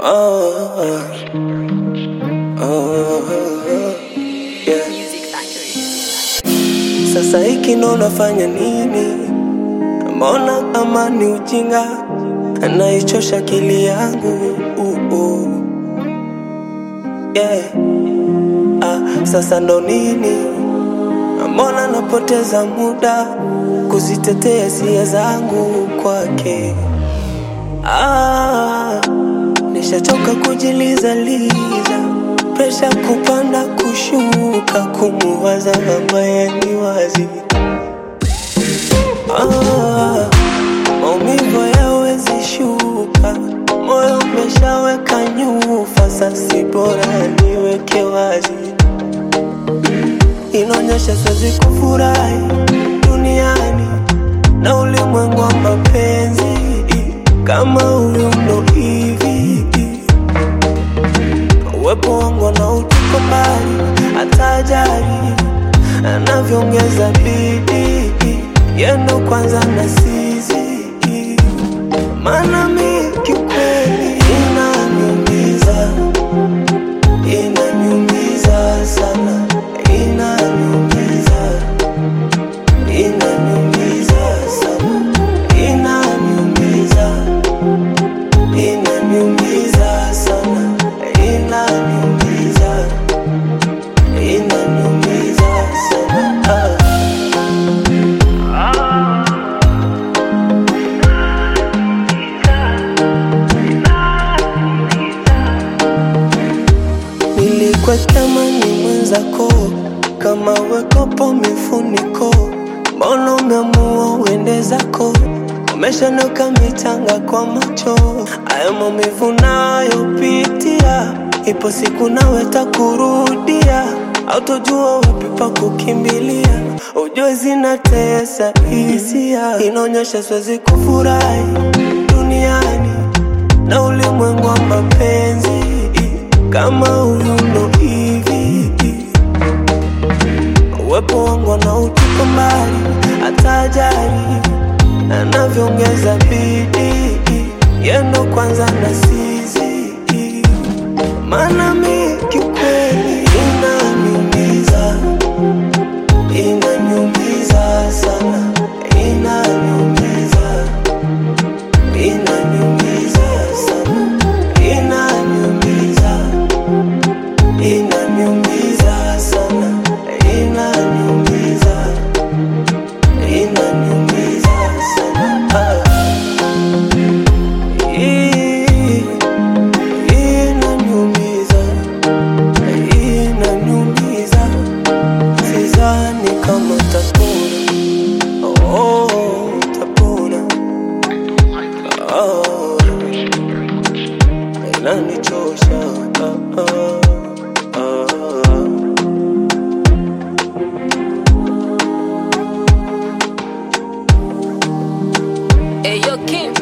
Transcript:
Oh, oh, yeah. Music Factory. Sasa hiki ndo nafanya nini? Mbona kama ni ujinga anaichosha akili yangu uh, uh. Yeah. Ah, sasa ndo nini? Mbona napoteza muda kuzitetea hisia zangu kwake? Ah, nishachoka kujilizaliza, presha kupanda kushuka, kumuwaza ambaye ni wazi. Ah, maumivu yawezi shuka, moyo umeshaweka nyufa, sasi bora niweke wazi. Inaonyesha siwezi kufurahi duniani na ulimwengu wa mapenzi kama huyu ndo hivi. Uwepo wangu na utuko mbali, hata ajali anavyoongeza bidii, yendo kwanza na sisi, maana mi kiukweli inaniumiza, inaniumiza sana, inaniumiza, inaniumiza sana, inaniumiza, inaniumiza sana, inaniumiza, inaniumiza sana. Ah. Nilikweka mani mwenzako kama wekopo mifuniko, mbona umeamua uende zako? Umeshanoka mitanga kwa macho, haya maumivu nayopitia, ipo siku nawe takurudia, autojua wapi pa kukimbilia, ujue zinatesa hisia, inaonyesha siwezi kufurahi duniani na ulimwengu wa mapenzi kama huyu ndo hivi. Uwepo wangu na utuko mbali, hata ajali anavyoongeza bidii, yendo kwanza na sisi, maana mi kiukweli inaniumiza, inaniumiza sana, inaniumiza inaniumiza sana, inaniumiza, inaniumiza sana, inaniumiza, inaniumiza sana. Ah. Ii- Inaniumiza, inaniumiza, sidhani kama tapona. Oh, tapona. Oh, inanichosha ah, ah, ah. Hey, yo, Kim.